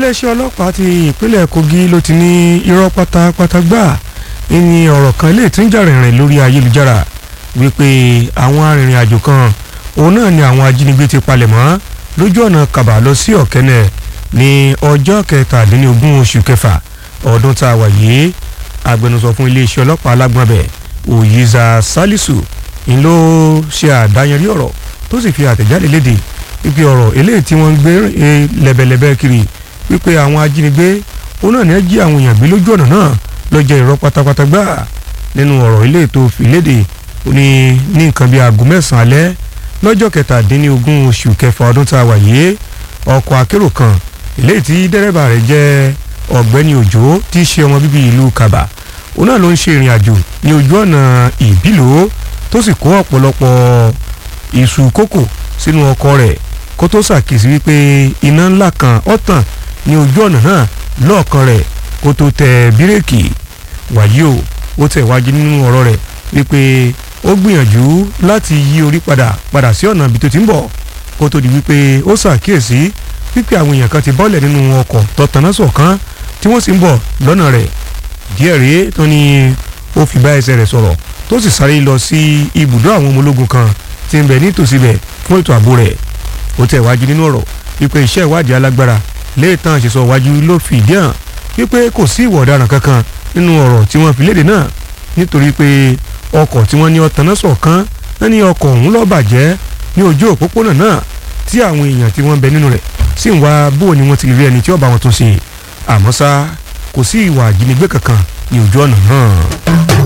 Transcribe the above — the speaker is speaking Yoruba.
iléeṣẹ́ ọlọ́pàá ti ìpínlẹ̀ Kogi ló ti ní irọ́ pátápátá gbà ní ọ̀rọ̀ kan lè tún jà rìnrìn lórí ayélujára wípé àwọn arìnrìn-àjò kan òun náà ni àwọn ajínigbé ti palẹ̀ mọ́ lójú ọ̀nà Kàbà lọ sí Ọ̀kẹ́nẹ̀ ní ọjọ́ kẹtàdínlógún oṣù kẹfà ọdún tá a wà yìí agbẹnusọ fún iléeṣẹ́ ọlọ́pàá alágbọ̀nbẹ̀ Òyìnzà Sálísù ń ló ṣe àdáyanrí ọ̀rọ̀ tó sì fi àtẹ̀jáde léde wípé ọ̀rọ̀ eléyìí tí wọ́n ń gbé lẹ́bẹ̀lẹ́bẹ̀ kiri wípé àwọn ajínigbé òun náà ní ẹ jí àwọn èèyàn gbé lójú ọ̀nà náà lọ́jọ́ irọ́ pátápátá gbà nínú ọ̀rọ̀ eléyìí tó fi léde ó ní ní nǹkan bíi aago mẹ́sàn-án alẹ́ lọ́jọ́ kẹtàdínlógún oṣù kẹfà ọdún tá a wà yìí ọkọ̀ akérò kan eléyìí tí dẹ́rẹ́bà rẹ̀ jẹ́ ọ̀gbẹ́ni òjò tí í ṣe ọmọ bíbí ìlú kaba òun náà ló ń ṣe ìrìn àjò ní ojú ọ̀nà ìbílò tó sì kó ọ̀pọ̀lọpọ̀ iṣu kókò sínú ọkọ̀ rẹ̀ kó tó ṣàkíyèsí wípé iná ńlá kan ọ̀tàn ní ojú ọ̀nà náà lọ́ọ̀kan rẹ̀ kó tó tẹ bírèkì wàyí o ó tẹ̀ wájú nínú ọ̀rọ̀ rẹ̀ wípé ó gbìyànjú láti yí orí padà padà sí ọ̀nà ibi tó ti ń bọ̀ kó tó di wípé ó ṣàkíyèsí wípé àwọn èèyàn kan ti bọ́lẹ̀ nínú ọkọ̀ tọ̀tàná sọ̀kan tí wọ́n sì ń bọ̀ lọ́nà rẹ̀ díẹ̀ rèé tó ní ó fi bá ẹsẹ̀ rẹ̀ sọ̀rọ̀ tó sì sáré lọ sí ibùdó àwọn ọmọ ológun kan tí ń bẹ nítòsí bẹ̀ fún ètò ààbò rẹ̀ ó tẹ̀ wájú nínú ọ̀rọ̀ wípé iṣẹ́ ìwádìí alágbára léètàn àṣìṣọ wájú ló fi ìdí hàn wípé kò sí ìwà ọ̀daràn kankan nínú ọ̀rọ̀ tí wọ́n fi léde náà nítorí pé ọkọ̀ tí wọ́n ní ọ̀tàná sọ̀kan náà ní ọkọ̀ ọ̀hún ló bàjẹ́ ní ojú òpópónà náà tí àwọn èèyàn tí wọ́n bẹ nínú rẹ̀ sì ń wá bó ni wọ́n ti rí ẹni tí ó bá wọn tún ṣe àmọ́ ṣá kò sí ìwà àjínigbé kankan ní ojú ọ̀nà náà.